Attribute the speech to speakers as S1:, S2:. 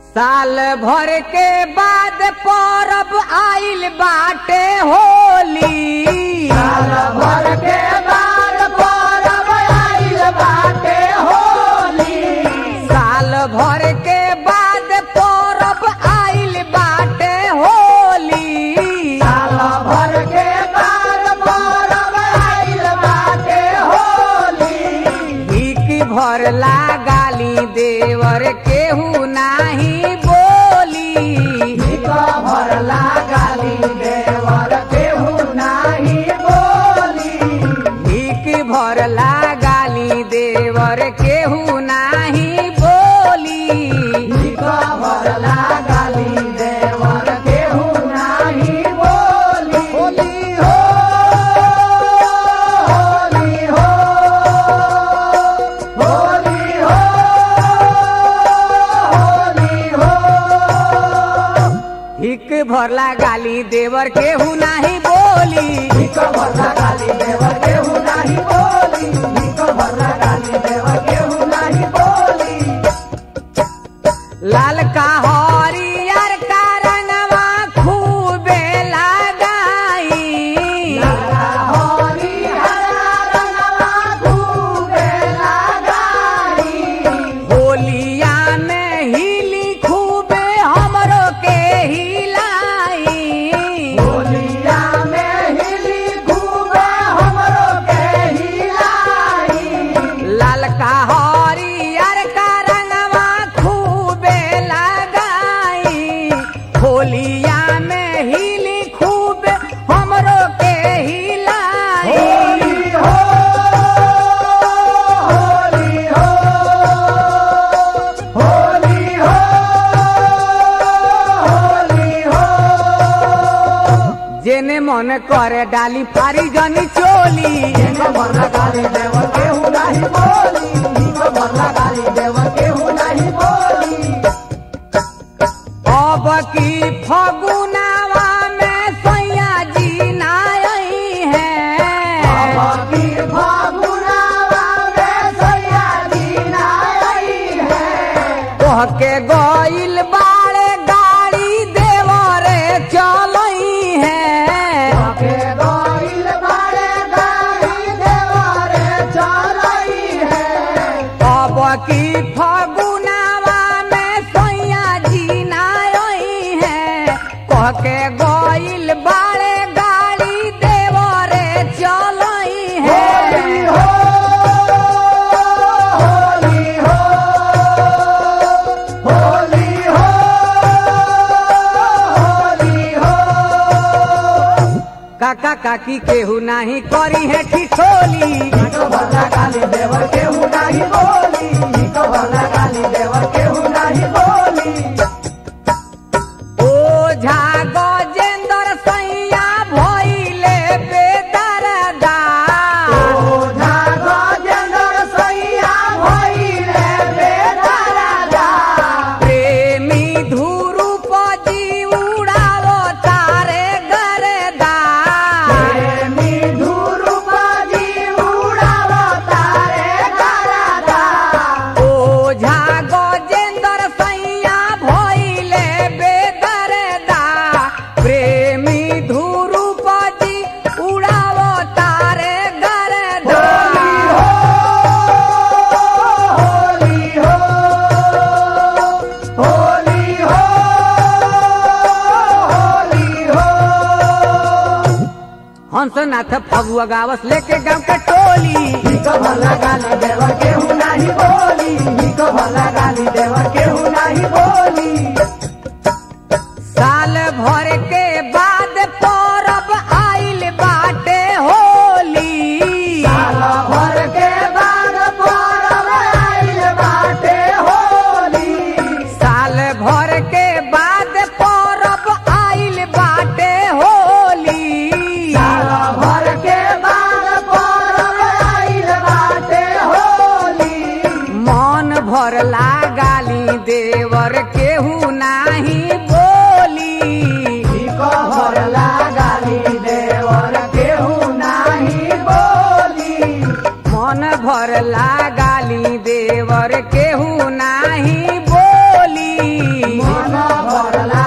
S1: साल भर के बाद परब आइल बाटे होली
S2: साल भर के बाद परब आइल बाटे होली
S1: साल भर के बाद परब आइल बाटे होली
S2: साल भर के बाद परब आइल बाटे होली
S1: भीख भर गाली देवर केहू नाही बोली
S2: भीख भरला गाली देवर केहू नाही बोली
S1: भीख भर गाली देवर केहू नाही बोली
S2: भीख भरला गाली देवर केहू नाही बोली होली हो होली हो होली हो होली हो
S1: भीख भरला गाली देवर केहू नाही बोली
S2: भीख भरला गाली देवर केहू नाही बोली भीख भरला गाली देवर केहू नाही बोली
S1: लाल का हरियर का रंगवा खूबे लगाई
S2: लाला होली हरा रंगवा खूबे लगाई
S1: होलिया में हिली खूबे हमरो के हिलाई
S2: होलिया में हिली खूबे हमरो के हिलाई
S1: लाल का हरियर का रंगवा खूबे लगाई होलिया में हिली खूबे हमरो के हिलाई
S2: होली हो होली हो होली हो होली हो
S1: जेने मन करे डाली फारी जनी चोली
S2: भीख भरला गाली देवर केहू नाही बोली भीख भरला गाली देवर केहू नाही बोली
S1: अब की फगुनावा में सैया जी नाई है
S2: की फागुनावा में सैया जी नाई है
S1: तोह के गइल बाड़े गाड़ी देवरे चलई है
S2: के गइल बारे गाड़ी देवारे चलई है
S1: अब की फगुनावा में सैया जी नाई है कह के गइल बाड़े गाड़ी देवरे चलई
S2: होली
S1: है
S2: हो होली हो होली हो होली हो
S1: काका काकी केहू नाही करी है ठिठोली
S2: भीख भरला गाली देवर केहू नाही बोली भीख भरला गाली देवर केहू नाही बोली
S1: ओझा गजेंद्र सैया भइले बेदरदा
S2: ओझा गजेंद्र सैया भइले बेदराजा
S1: प्रेमी धुरुप जी उड़ावो तारे गरदा
S2: प्रेमी धुरुपाजी उडाव तारे गरादा
S1: ओझा गजेंद्र सैया भइले बेदरदा प्रेमी धुरुप जी उड़ावो तारे गरदा
S2: होली हो होली हो होली हो
S1: हंसनाथ फगुआ गावस लेके गांव के टोली
S2: भीख भरला गाली देवर केहू नाही बोली भीख भरला गाली देवर केहू नाही बोली
S1: साल भर के बाद परब आइल बाटे होली
S2: साल भर के बाद परब आइल बाटे होली
S1: साल भर के बाद परब आइल बाटे होली
S2: साल भर के बाद परब आइल बाटे होली
S1: मन भर गाली देवर केहू
S2: भरला